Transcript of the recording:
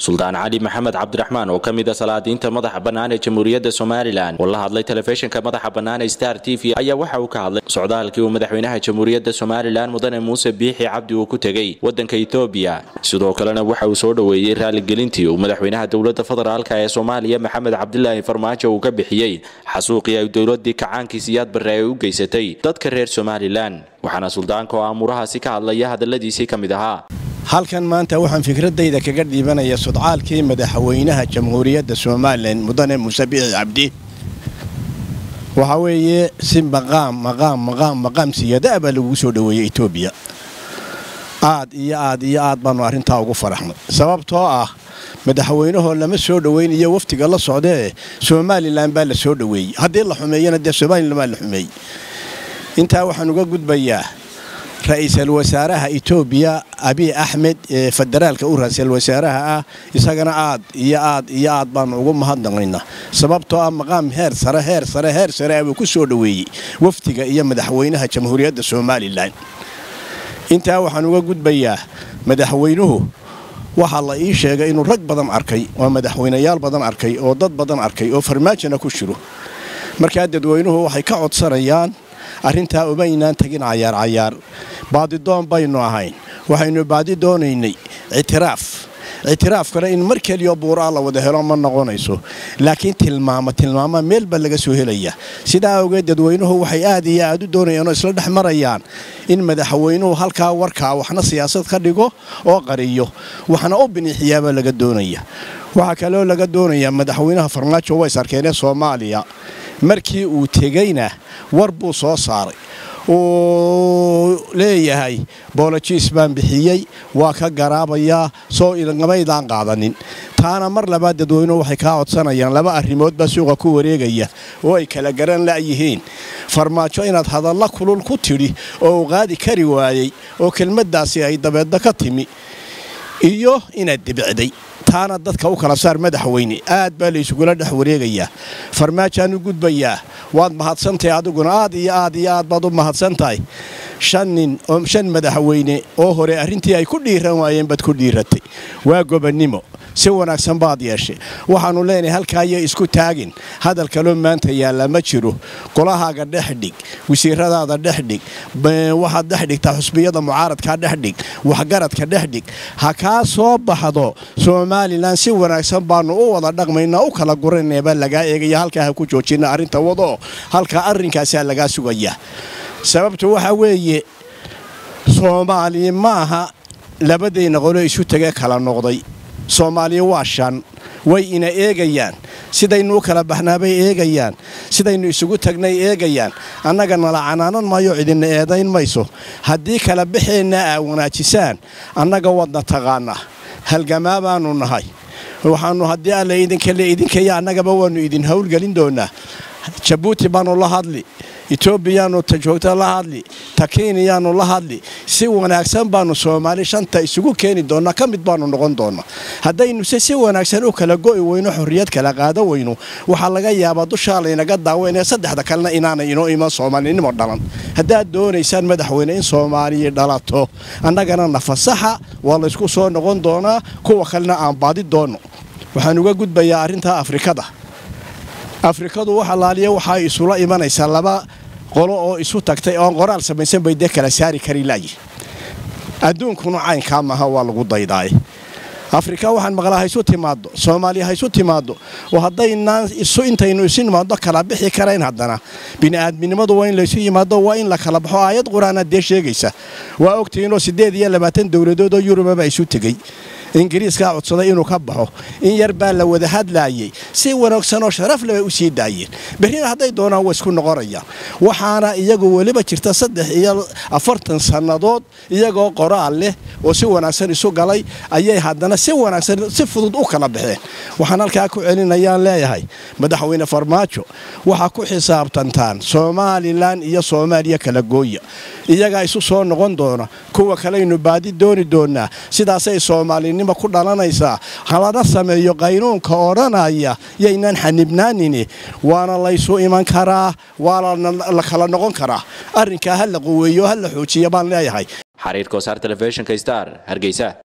suldaan cali maxamed cabdiraxmaan oo ka mid a salaadiinta madaxa bannaan ee jamhuuriyadda somalilan oo la hadlay telefishinka madaxa bannaan ee star t v ayaa waxa uu ka hadlay socdaalkii uu madaxweynaha jamhuuriyadda somalilan mudane muuse biixi cabdi uu ku tegey waddanka etoobiya sidoo kalena waxa uu soo dhoweeyey raaligelintii uu madaxweynaha dowladda federaalk ee soomaaliya maxamed cabdilaahi farmaajo uu ka bixiyey xasuuqii ay dowladii kacaankii siyaad barre ay u geysatay dadka reer somalilan waxaana suldaanka oo aamurahaasi ka hadlaya hadalladiisii ka mid ahaa halkan maanta waxaan fikradayda kaga dhiibanaya sudcaalkii madaxweynaha jamhuuriyadda somalilan mudane muuse biixi cabdi waxaa weeye si maqaam maqaam maqaam maqaam siyadaa baa lagugu soo dhoweeyey etoobiya aad iyo aad iyo aad baannu arrintaa ugu faraxnay sababtoo ah madaxweynahoo lama soo dhoweynayo waftiga la socdee somalilan baa la soo dhoweeyey haddii la xumeeyana dee somalilan baa la xumeeyey intaa waxaan uga gudbayaa ra-iisul wasaaraha etoobiya abiy axmed ee federaalka u ra-iisul wasaaraha ah isagana aad iyo aad iyo aad baanu ugu mahadnaqaynaa sababtoo ah maqaam heer sare heer sare heer sare abuu ku soo dhoweeyey wafdiga iyo madaxweynaha jamhuuriyadda somalilan intaa waxaan uga gudbayaa madaxweynuhu waxaa la ii sheegay inuu rag badan arkay oo madaxweynayaal badan arkay oo dad badan arkay oo farmaajona ku jiro markaa dadweynuhu waxay ka codsanayaan arrintaa umaynaan tegin cayaar cayaar baadidoon baynu ahayn waxaynu baadi doonaynay ictiraaf ictiraafkana in mar keliyo buuraa la wada helo ma noqonayso laakiin tilmaamo tilmaama meel baa laga soo helaya sidaa awgeed dadweynuhu waxay aad iyo aad u doonayaan oo isla dhex marayaan in madaxweynuhu halkaa warkaa waxna siyaasad ka dhigo oo qariyo waxna u biniixiyaabaa laga doonaya waxaa kaloo laga doonayaa madaxweynaha farmaajo ways arkeenee soomaaliya markii uu tegeyna war buu soo saaray uu leeyahay boolojiis baan bixiyey waa ka garaabayaa soo idangamaydaan qaadanin taana mar labaad dadweynuhu waxay kaa codsanayaan laba arrimood baa suuqa ku wareegaya oo ay kala garan la'yihiin farmaajo inaad hadalla kulul ku tidhi oo uu qaadi kari waayey oo kelmaddaasi ay dabeedda ka timi iyo inaad dibicday taana dadka u kala saar madaxweyne aad baa laysugula dhex wareegayaa farmaajaan u gudbayaa waad mahadsantahay adiguna aad iyo aad iyo aad baad u mahadsan tahay shan nin oo shan madaxweyne oo hore arrintii ay ku dhiiran waayeen baad ku dhiiratay waa gobonnimo si wanaagsan baad yeeshay waxaannu leenahay halkaayay isku taagin hadal kaloo maanta yaalla ma jiro golahaaga dhexdhig wasiiradaada dhexdhig waxaad dhexdhigtaa xusbiyada mucaaradkaa dhexdhig waxgaradka dhexdhig ha kaa soo baxdo somalilan si wanaagsan baannu u wada dhaqmaynaa u kala guranebaa lagaa eegaya halkaa ha ku joojina arrinta wadoo halkaa arrinkaasaa lagaa sugaya sababtu waxaa weeye soomaali maaha labadayna qolo isu tegee kala noqday soomaaliya waa shan way ina eegayaan sidaynu u kala baxnaabay eegayaan sidaynu isugu tagnay eegayaan annaga nala canaanan maayo cidina eedayn mayso haddii kala baxeenna aa wanaajisaan annaga wadna taqaana halgamaa baanu nahay waxaannu haddii alla idinkale idinkaya annagaba waannu idin howlgelin doonaa jabuuti baannu la hadli etoobiyaannu ta joogta la hadli ta keniyaannu la hadli si wanaagsan baannu soomaali shanta isugu keeni doonnaa ka mid baannu noqon doonnaa haddaynuse si wanaagsan u kala go'i weyno xorriyad kala qaada weyno waxaa laga yaabaa dushaa laynaga daaweynee saddexda kalena inaanay inoo iman soomaalinimo dhalan haddaad doonaysaan madaxweyne in soomaaliya dhalato annagana nafasaxa waa laysku soo noqon doonaa kuwa kalena aan baadi doonno waxaan uga gudbayaa arrintaa afrikada afrikadu wax allaaliya waxaa isula imanaysaa laba qolo oo isu tagtay oon qoraal samaysan bay dee kala saari kari laayi adduunkuna caynkaa maaha waa lagu daydaaye afrika waxaan maqlaa haysu timaaddo soomaaliya haysu timaaddo oo haddaynaan isu intaynu isu nimaaddo kala bixi karayn haddana bini'aadminimadu waa in laysu yimaado waa in la kala baxo aayad qur-aanaad dee sheegaysa waa ogtihiinoo siddeed iyo labaatan dowladood oo yurubaba isu tegey ingiriiskaa codsaday inuu ka baxo in yar baa la wada hadlaayey si wanaagsanoo sharaf lebay u sii daayeen berrina hadday doonaan waa isku noqonayaan waxaana iyagu weliba jirta saddex iyo afartan sannadood iyagoo qoraal leh oo si wanaagsan isu galay ayay haddana si wanaagsan si fudud u kala baxeen waxaan halkaa ku celinayaan leeyahay madaxweyne farmaajo waxaa ku xisaabtantaan somalilan iyo soomaaliya kala gooya iyagaa isu soo noqon doona kuwa kalaynu baadi dooni doonaa sidaasay soomaalinimo ku dhalanaysaa halana sameeyo qaynuunka odhanaya yaynaan xanibnaanini waana laysu iman karaa waana la kala noqon karaa arrinkaa ha la quweeyo ha la xoojiya baan leeyahay xariir kosaar telefishinka star hargeysa